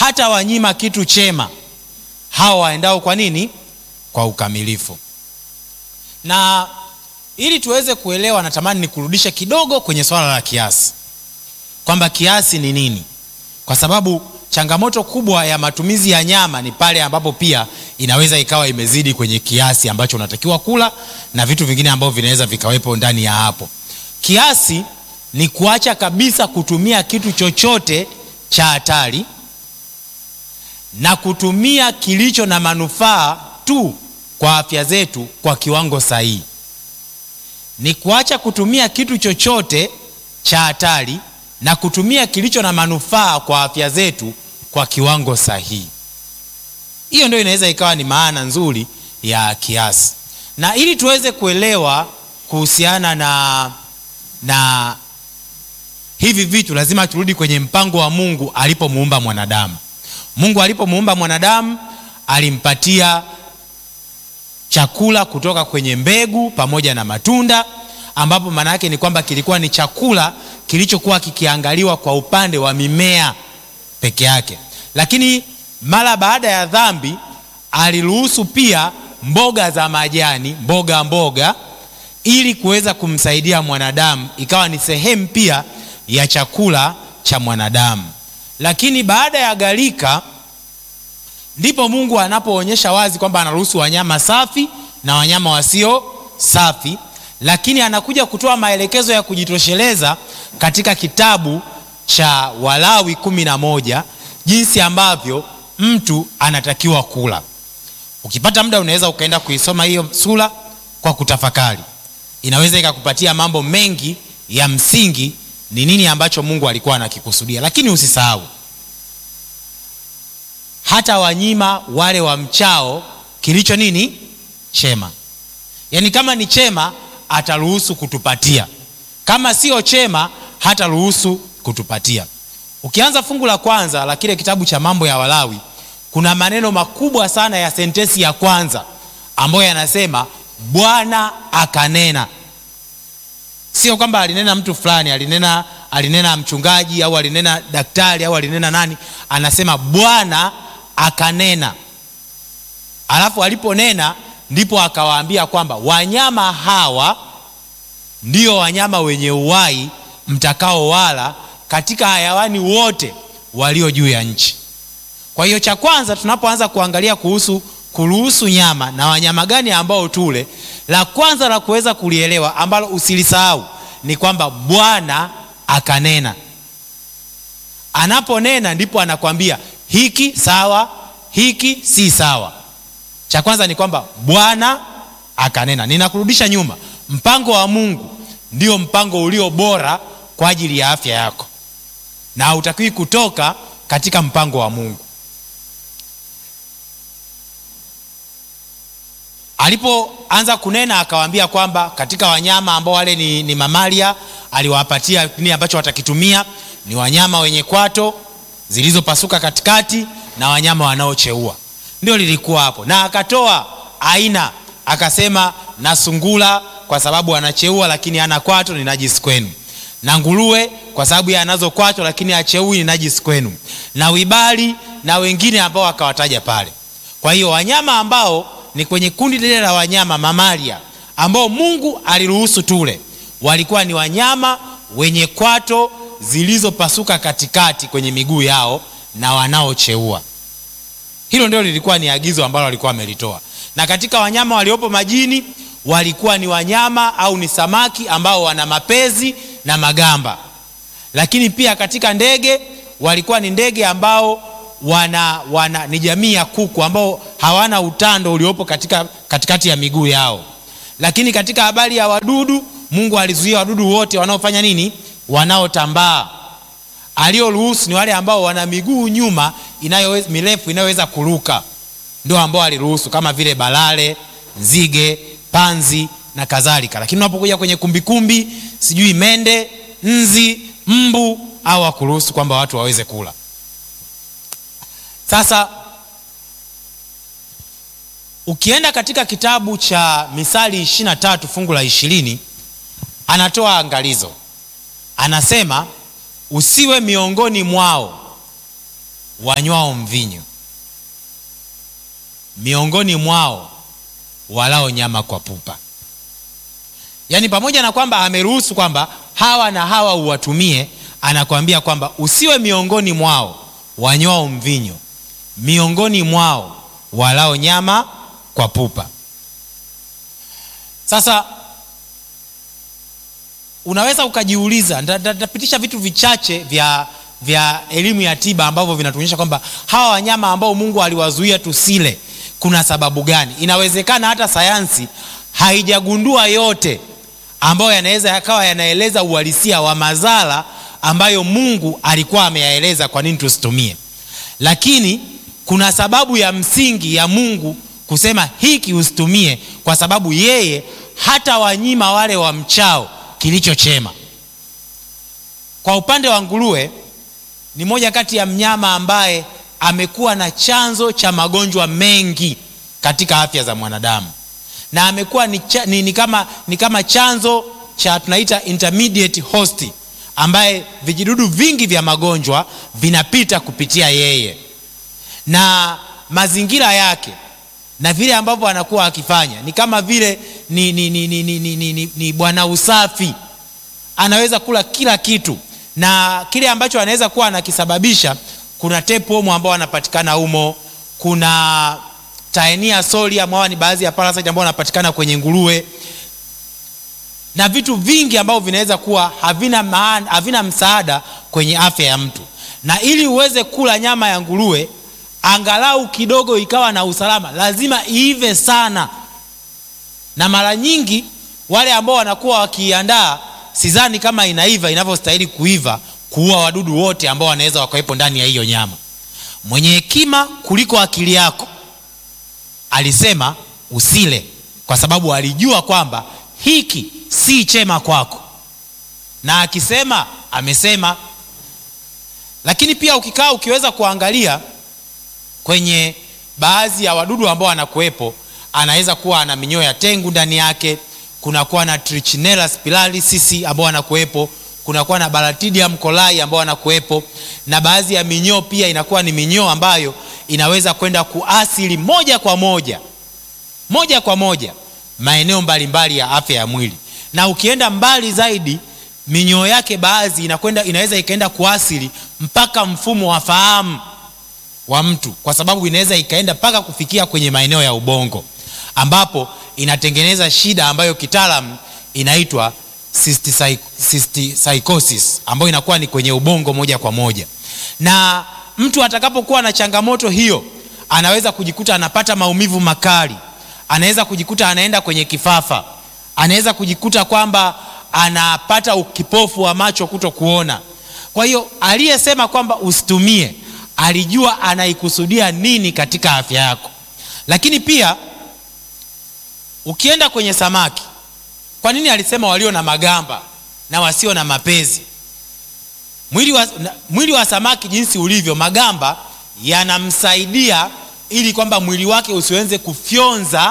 hata wanyima kitu chema hawa waendao kwa nini kwa ukamilifu na ili tuweze kuelewa natamani nikurudishe kidogo kwenye swala la kiasi kwamba kiasi ni nini kwa sababu changamoto kubwa ya matumizi ya nyama ni pale ambapo pia inaweza ikawa imezidi kwenye kiasi ambacho unatakiwa kula na vitu vingine ambavyo vinaweza vikawepo ndani ya hapo kiasi ni kuacha kabisa kutumia kitu chochote cha hatari na kutumia kilicho na manufaa tu kwa afya zetu kwa kiwango sahihi ni kuacha kutumia kitu chochote cha hatari na kutumia kilicho na manufaa kwa afya zetu kwa kiwango sahihi hiyo ndio inaweza ikawa ni maana nzuri ya kiasi na ili tuweze kuelewa kuhusiana na na hivi vitu lazima turudi kwenye mpango wa mungu alipomuumba mwanadamu mungu alipomuumba mwanadamu alimpatia chakula kutoka kwenye mbegu pamoja na matunda ambapo maana yake ni kwamba kilikuwa ni chakula kilichokuwa kikiangaliwa kwa upande wa mimea peke yake lakini mara baada ya dhambi aliruhusu pia mboga za majani mboga mboga ili kuweza kumsaidia mwanadamu ikawa ni sehemu pia ya chakula cha mwanadamu lakini baada ya gharika ndipo mungu anapoonyesha wazi kwamba anaruhusu wanyama safi na wanyama wasio safi lakini anakuja kutoa maelekezo ya kujitosheleza katika kitabu cha walawi kumi na moja jinsi ambavyo mtu anatakiwa kula ukipata muda unaweza ukaenda kuisoma hiyo sura kwa kutafakari inaweza ikakupatia mambo mengi ya msingi ni nini ambacho mungu alikuwa anakikusudia lakini usisahau hata wanyima wale wa mchao kilicho nini chema yaani kama ni chema ataruhusu kutupatia kama sio chema hataruhusu kutupatia ukianza fungu la kwanza la kile kitabu cha mambo ya walawi kuna maneno makubwa sana ya sentensi ya kwanza ambayo yanasema bwana akanena sio kwamba alinena mtu fulani alinena alinena mchungaji au alinena daktari au alinena nani anasema bwana akanena alafu aliponena ndipo akawaambia kwamba wanyama hawa ndio wanyama wenye uwai mtakao wala katika hayawani wote walio juu ya nchi kwa hiyo cha kwanza tunapoanza kuangalia kuhusu kuruhusu nyama na wanyama gani ambao tule la kwanza la kuweza kulielewa ambalo usilisahau ni kwamba bwana akanena anaponena ndipo anakwambia hiki sawa hiki si sawa cha kwanza ni kwamba bwana akanena ninakurudisha nyuma mpango wa mungu ndio mpango ulio bora kwa ajili ya afya yako na hautakiwi kutoka katika mpango wa mungu alipoanza kunena akawaambia kwamba katika wanyama ambao wale ni, ni mamalia aliwapatia nini ambacho watakitumia ni wanyama wenye kwato zilizopasuka katikati na wanyama wanaocheua ndio lilikuwa hapo na akatoa aina akasema na sungula kwa sababu anacheua lakini ana kwato ni najisi kwenu na nguruwe kwa sababu ya anazo kwato lakini acheui ni najisi kwenu na wibali na wengine ambao akawataja pale kwa hiyo wanyama ambao ni kwenye kundi lile la wanyama mamalia ambao mungu aliruhusu tule walikuwa ni wanyama wenye kwato zilizopasuka katikati kwenye miguu yao na wanaocheua hilo ndio lilikuwa ni agizo ambalo walikuwa wamelitoa na katika wanyama waliopo majini walikuwa ni wanyama au ni samaki ambao wana mapezi na magamba lakini pia katika ndege walikuwa ni ndege ambao wana, wana ni jamii ya kuku ambao hawana utando uliopo katika, katikati ya miguu yao lakini katika habari ya wadudu mungu alizuia wadudu wote wanaofanya nini wanaotambaa alioruhusu ni wale ambao wana miguu nyuma inayoweza, mirefu inayoweza kuruka ndio ambao aliruhusu kama vile balale nzige panzi na kadhalika lakini unapokuja kwenye kumbikumbi kumbi, sijui mende nzi mbu au akuruhusu kwamba watu waweze kula sasa ukienda katika kitabu cha misali 23 fungu la ishirini anatoa angalizo anasema usiwe miongoni mwao wanywao mvinyo, miongoni mwao walao nyama kwa pupa. Yaani, pamoja na kwamba ameruhusu kwamba hawa na hawa uwatumie, anakwambia kwamba usiwe miongoni mwao wanywao mvinyo, miongoni mwao walao nyama kwa pupa. Sasa unaweza ukajiuliza, nitapitisha vitu vichache vya vya elimu ya tiba ambavyo vinatuonyesha kwamba hawa wanyama ambao Mungu aliwazuia tusile, kuna sababu gani? Inawezekana hata sayansi haijagundua yote ambayo yanaweza yakawa yanaeleza uhalisia wa madhara ambayo Mungu alikuwa ameyaeleza kwa nini tusitumie, lakini kuna sababu ya msingi ya Mungu kusema hiki usitumie, kwa sababu yeye hata wanyima wale wa mchao kilicho chema. Kwa upande wa nguruwe, ni moja kati ya mnyama ambaye amekuwa na chanzo cha magonjwa mengi katika afya za mwanadamu na amekuwa ni, ni, ni, kama, ni kama chanzo cha tunaita intermediate host ambaye vijidudu vingi vya magonjwa vinapita kupitia yeye na mazingira yake na vile ambavyo anakuwa akifanya ni kama vile ni, ni, ni, ni, ni, ni, ni, ni bwana usafi. Anaweza kula kila kitu na kile ambacho anaweza kuwa anakisababisha, kuna tapeworm ambao wanapatikana humo, kuna Taenia solium ambao ni baadhi ya parasite ambao wanapatikana kwenye nguruwe na vitu vingi ambavyo vinaweza kuwa havina maana, havina msaada kwenye afya ya mtu. Na ili uweze kula nyama ya nguruwe angalau kidogo ikawa na usalama, lazima iive sana, na mara nyingi wale ambao wanakuwa wakiiandaa, sidhani kama inaiva inavyostahili kuiva, kuua wadudu wote ambao wanaweza wakawepo ndani ya hiyo nyama. Mwenye hekima kuliko akili yako alisema usile, kwa sababu alijua kwamba hiki si chema kwako, na akisema amesema. Lakini pia ukikaa ukiweza kuangalia kwenye baadhi ya wadudu ambao wanakuwepo, anaweza kuwa ana minyoo ya tengu ndani yake, kunakuwa na Trichinella spiralis ambao wanakuwepo, kunakuwa na Bacterium coli ambao wanakuwepo, na baadhi ya minyoo pia inakuwa ni minyoo ambayo inaweza kwenda kuathiri moja kwa moja moja kwa moja maeneo mbalimbali ya afya ya mwili, na ukienda mbali zaidi minyoo yake baadhi inakwenda inaweza ikaenda kuathiri mpaka mfumo wa fahamu wa mtu, kwa sababu inaweza ikaenda mpaka kufikia kwenye maeneo ya ubongo, ambapo inatengeneza shida ambayo kitaalamu inaitwa cystopsychosis, ambayo inakuwa ni kwenye ubongo moja kwa moja, na mtu atakapokuwa na changamoto hiyo anaweza kujikuta anapata maumivu makali, anaweza kujikuta anaenda kwenye kifafa, anaweza kujikuta kwamba anapata ukipofu wa macho kuto kuona. Kwa hiyo aliyesema kwamba usitumie alijua anaikusudia nini katika afya yako. Lakini pia ukienda kwenye samaki, kwa nini alisema walio na magamba na wasio na mapezi? Mwili wa, mwili wa samaki jinsi ulivyo, magamba yanamsaidia ili kwamba mwili wake usiweze kufyonza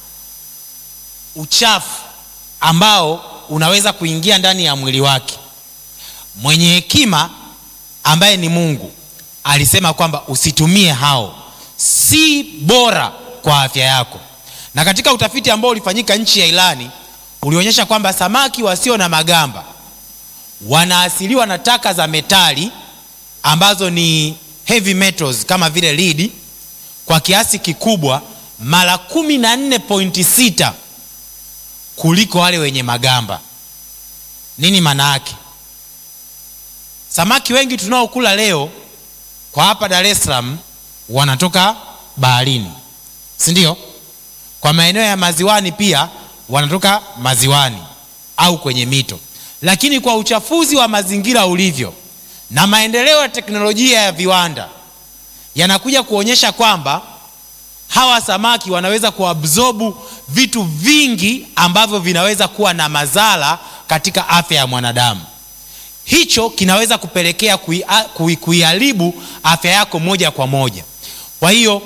uchafu ambao unaweza kuingia ndani ya mwili wake. Mwenye hekima ambaye ni Mungu alisema kwamba usitumie hao, si bora kwa afya yako. Na katika utafiti ambao ulifanyika nchi ya Irani ulionyesha kwamba samaki wasio na magamba wanaasiliwa na taka za metali ambazo ni heavy metals kama vile lead kwa kiasi kikubwa mara kumi na nne pointi sita kuliko wale wenye magamba. Nini maana yake? Samaki wengi tunaokula leo kwa hapa Dar es Salaam wanatoka baharini, si ndio? Kwa maeneo ya maziwani pia wanatoka maziwani au kwenye mito, lakini kwa uchafuzi wa mazingira ulivyo na maendeleo ya teknolojia ya viwanda yanakuja kuonyesha kwamba hawa samaki wanaweza kuabsorbu vitu vingi ambavyo vinaweza kuwa na madhara katika afya ya mwanadamu. Hicho kinaweza kupelekea kuiharibu afya yako moja kwa moja. Kwa hiyo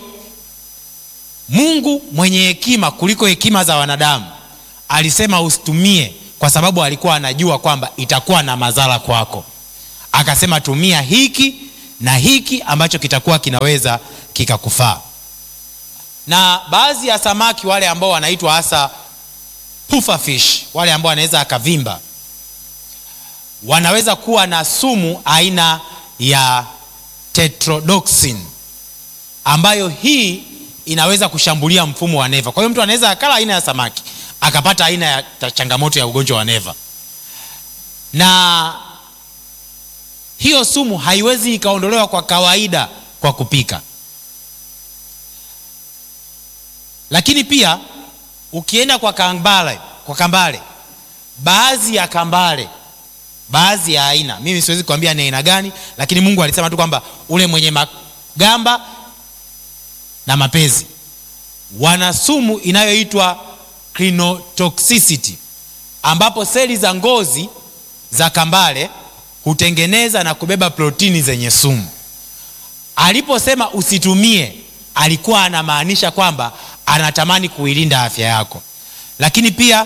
Mungu mwenye hekima kuliko hekima za wanadamu alisema usitumie, kwa sababu alikuwa anajua kwamba itakuwa na madhara kwako. Akasema tumia hiki na hiki ambacho kitakuwa kinaweza kikakufaa na baadhi ya samaki wale ambao wanaitwa hasa pufferfish wale ambao wanaweza akavimba wanaweza kuwa na sumu aina ya tetrodotoxin ambayo hii inaweza kushambulia mfumo wa neva kwa hiyo mtu anaweza akala aina ya samaki akapata aina ya ta- changamoto ya ugonjwa wa neva na hiyo sumu haiwezi ikaondolewa kwa kawaida kwa kupika lakini pia ukienda kwa kambale kwa kambale baadhi ya kambale baadhi ya aina mimi siwezi kuambia ni aina gani lakini mungu alisema tu kwamba ule mwenye magamba na mapezi wana sumu inayoitwa crinotoxicity ambapo seli za ngozi za kambale hutengeneza na kubeba protini zenye sumu aliposema usitumie alikuwa anamaanisha kwamba anatamani kuilinda afya yako lakini pia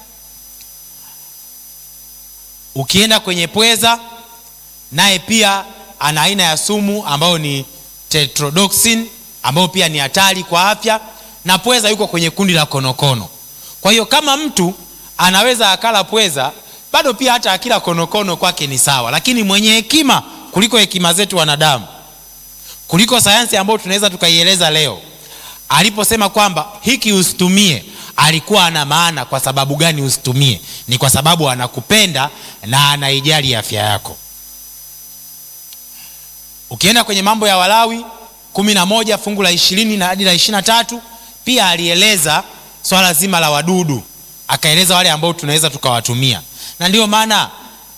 ukienda kwenye pweza naye pia ana aina ya sumu ambayo ni tetrodotoxin ambayo pia ni hatari kwa afya na pweza yuko kwenye kundi la konokono kwa hiyo kama mtu anaweza akala pweza bado pia hata akila konokono kwake ni sawa lakini mwenye hekima kuliko hekima zetu wanadamu kuliko sayansi ambayo tunaweza tukaieleza leo aliposema kwamba hiki usitumie alikuwa ana maana kwa sababu gani usitumie ni kwa sababu anakupenda na anaijali afya yako ukienda kwenye mambo ya walawi kumi na moja fungu la ishirini na hadi la ishiri na tatu pia alieleza swala zima la wadudu akaeleza wale ambao tunaweza tukawatumia na ndio maana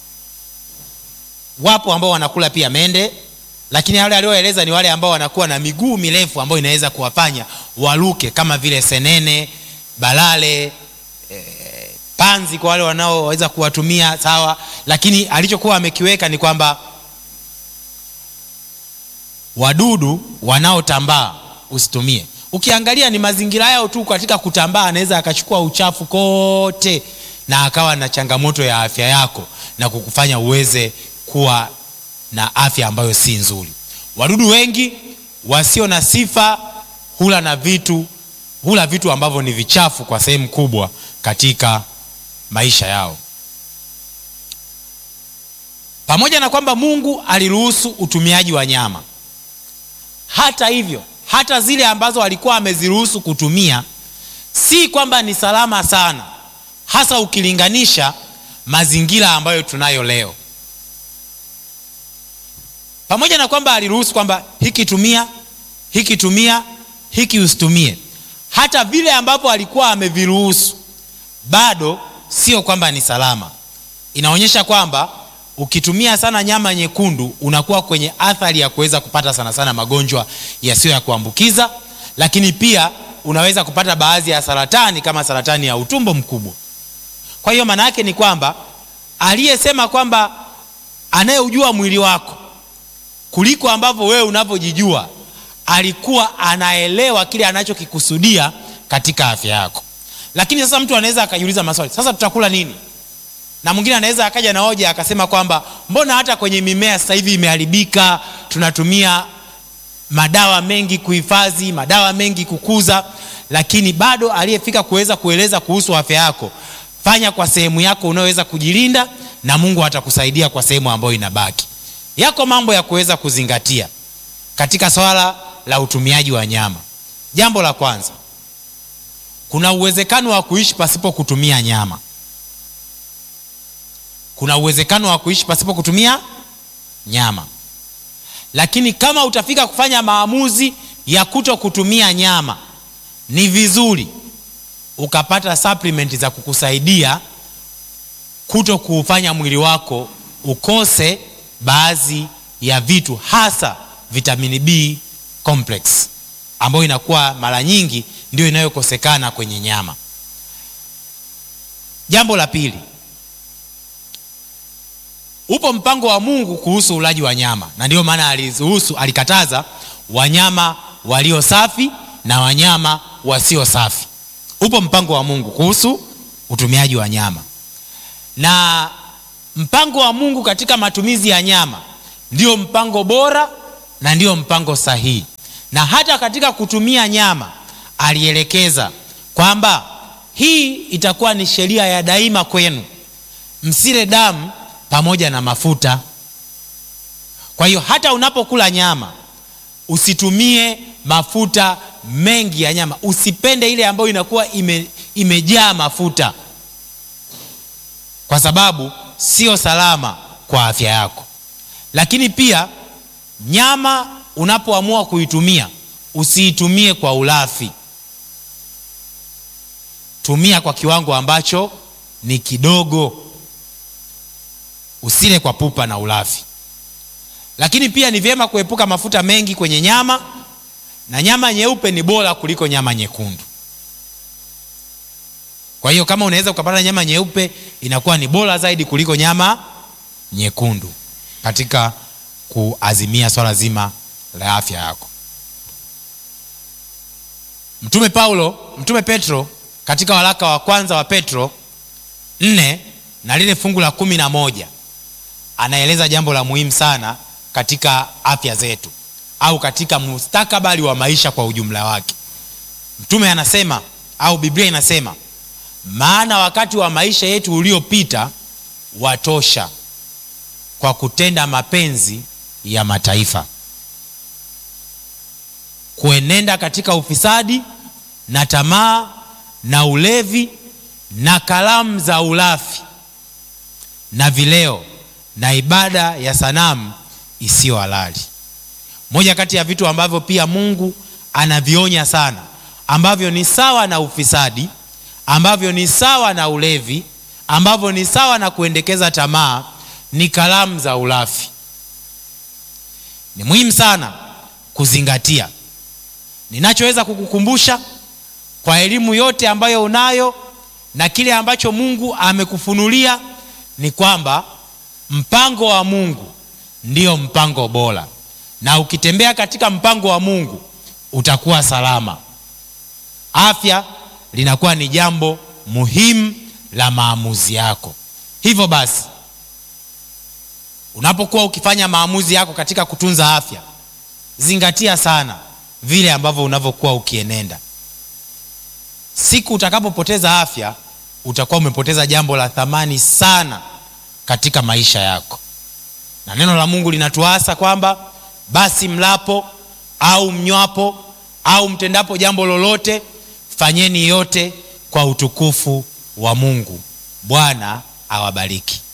wapo ambao wanakula pia mende lakini wale alioeleza ni wale ambao wanakuwa na miguu mirefu ambayo inaweza kuwafanya waluke kama vile senene balale e, panzi kwa wale wanaoweza kuwatumia sawa lakini alichokuwa amekiweka ni kwamba wadudu wanaotambaa usitumie ukiangalia ni mazingira yao tu katika kutambaa anaweza akachukua uchafu kote na akawa na changamoto ya afya yako na kukufanya uweze kuwa na afya ambayo si nzuri wadudu wengi wasio na sifa hula na vitu hula vitu ambavyo ni vichafu kwa sehemu kubwa katika maisha yao pamoja na kwamba mungu aliruhusu utumiaji wa nyama hata hivyo hata zile ambazo alikuwa ameziruhusu kutumia si kwamba ni salama sana hasa ukilinganisha mazingira ambayo tunayo leo pamoja na kwamba aliruhusu kwamba hiki tumia hiki tumia hiki usitumie hata vile ambapo alikuwa ameviruhusu bado sio kwamba ni salama inaonyesha kwamba ukitumia sana nyama nyekundu unakuwa kwenye athari ya kuweza kupata sana sana magonjwa yasiyo ya kuambukiza lakini pia unaweza kupata baadhi ya saratani kama saratani ya utumbo mkubwa kwa hiyo maana yake ni kwamba aliyesema kwamba anayeujua mwili wako kuliko ambavyo wewe unavyojijua alikuwa anaelewa kile anachokikusudia katika afya yako lakini sasa mtu anaweza akajiuliza maswali sasa tutakula nini na mwingine anaweza akaja na hoja akasema kwamba mbona hata kwenye mimea sasa hivi imeharibika tunatumia madawa mengi kuhifadhi madawa mengi kukuza lakini bado aliyefika kuweza kueleza kuhusu afya yako fanya kwa sehemu yako unayoweza kujilinda na mungu atakusaidia kwa sehemu ambayo inabaki yako mambo ya kuweza kuzingatia katika swala la utumiaji wa nyama jambo la kwanza kuna uwezekano wa kuishi pasipo kutumia nyama kuna uwezekano wa kuishi pasipo kutumia nyama lakini kama utafika kufanya maamuzi ya kuto kutumia nyama ni vizuri ukapata supplement za kukusaidia kuto kuufanya mwili wako ukose baadhi ya vitu hasa vitamini b complex ambayo inakuwa mara nyingi ndio inayokosekana kwenye nyama jambo la pili upo mpango wa mungu kuhusu ulaji wa nyama na ndiyo maana aliruhusu alikataza wanyama walio safi na wanyama wasio safi upo mpango wa mungu kuhusu utumiaji wa nyama na mpango wa mungu katika matumizi ya nyama ndio mpango bora na ndio mpango sahihi. Na hata katika kutumia nyama alielekeza kwamba hii itakuwa ni sheria ya daima kwenu, msile damu pamoja na mafuta. Kwa hiyo hata unapokula nyama usitumie mafuta mengi ya nyama, usipende ile ambayo inakuwa ime, imejaa mafuta, kwa sababu sio salama kwa afya yako. Lakini pia nyama unapoamua kuitumia usiitumie kwa ulafi, tumia kwa kiwango ambacho ni kidogo, usile kwa pupa na ulafi. Lakini pia ni vyema kuepuka mafuta mengi kwenye nyama, na nyama nyeupe ni bora kuliko nyama nyekundu. Kwa hiyo kama unaweza ukapata nyama nyeupe, inakuwa ni bora zaidi kuliko nyama nyekundu katika kuazimia swala zima la afya yako. Mtume Paulo, Mtume Petro katika waraka wa kwanza wa Petro nne na lile fungu la kumi na moja anaeleza jambo la muhimu sana katika afya zetu au katika mustakabali wa maisha kwa ujumla wake. Mtume anasema au Biblia inasema, maana wakati wa maisha yetu uliopita watosha kwa kutenda mapenzi ya mataifa, kuenenda katika ufisadi na tamaa na ulevi na karamu za ulafi na vileo na ibada ya sanamu isiyo halali. Moja kati ya vitu ambavyo pia Mungu anavionya sana, ambavyo ni sawa na ufisadi, ambavyo ni sawa na ulevi, ambavyo ni sawa na kuendekeza tamaa, ni karamu za ulafi. Ni muhimu sana kuzingatia. Ninachoweza kukukumbusha kwa elimu yote ambayo unayo na kile ambacho Mungu amekufunulia ni kwamba mpango wa Mungu ndio mpango bora, na ukitembea katika mpango wa Mungu utakuwa salama. Afya linakuwa ni jambo muhimu la maamuzi yako. Hivyo basi, unapokuwa ukifanya maamuzi yako katika kutunza afya, zingatia sana vile ambavyo unavyokuwa ukienenda. Siku utakapopoteza afya, utakuwa umepoteza jambo la thamani sana katika maisha yako. Na neno la Mungu linatuasa kwamba basi mlapo au mnywapo au mtendapo jambo lolote, fanyeni yote kwa utukufu wa Mungu. Bwana awabariki.